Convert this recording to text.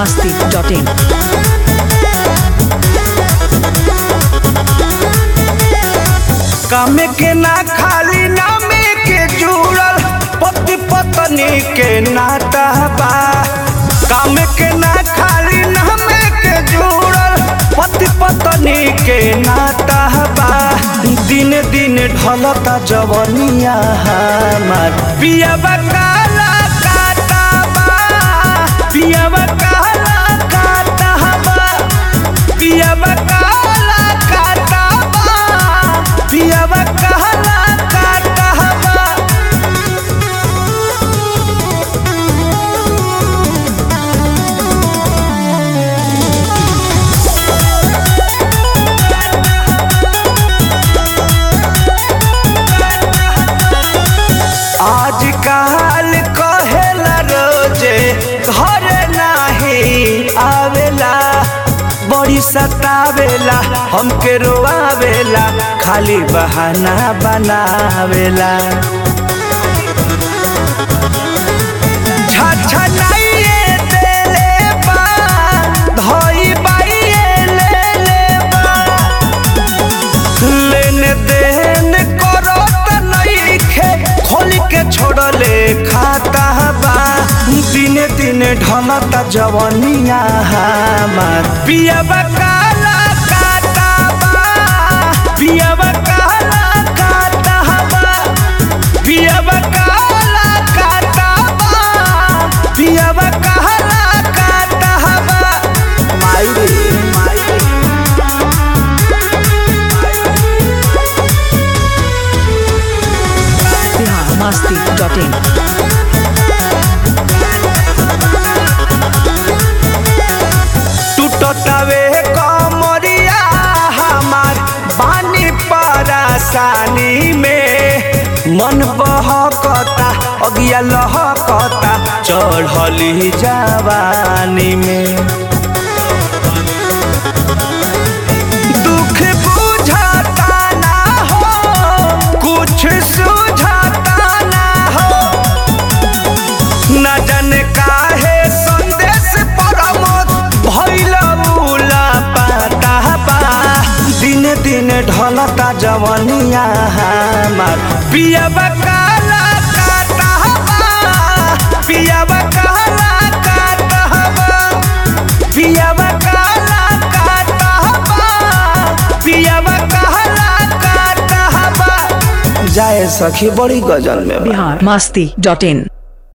masti.in. काम के ना खाली नामे के जुड़ल पति पत्नी के नाता बा काम के ना खाली नामे के जुड़ल पति पत्नी के नाता बा दिन दिन ढलता जवनिया हमार पियाबा काला काटा बा पियाबा काला काटा बा पियाबा काला काटा बा पियाबा काला काटा बा आज काल कहेला रोजे घर नाही आवेला बड़ी सतावेला हमके रोआवेला खाली बहाना बनावेला छछनाइए देले बा धई बाइए ले ले बा लेन देन करत नइखे खोल के छोड़ले खाता बा दिने दिने ढलता जवनिया हमार पियाबा काला काटा बा पियाबा काला काटा बा पियाबा काला काटा बा पियाबा काला काटा बा माई रे माई रे Bihar masti.in. टूटतावे कमरिया हमार बानी परेशानी में मन बहकता अगिया लहकता चढ़ली जवानी में दुख बुझाता ना हो कुछ सुझाता ना हो न जाने काहे संदेश परमत भइल उला पाता बा दिन दिन ढलता जवनिया हमार पियाबा काला काटा बा पियाबा काला काटा बा पियाबा काला काटा बा पियाबा काला काटा बा जाए सखी बड़ी गजल में बा। Bihar masti.in.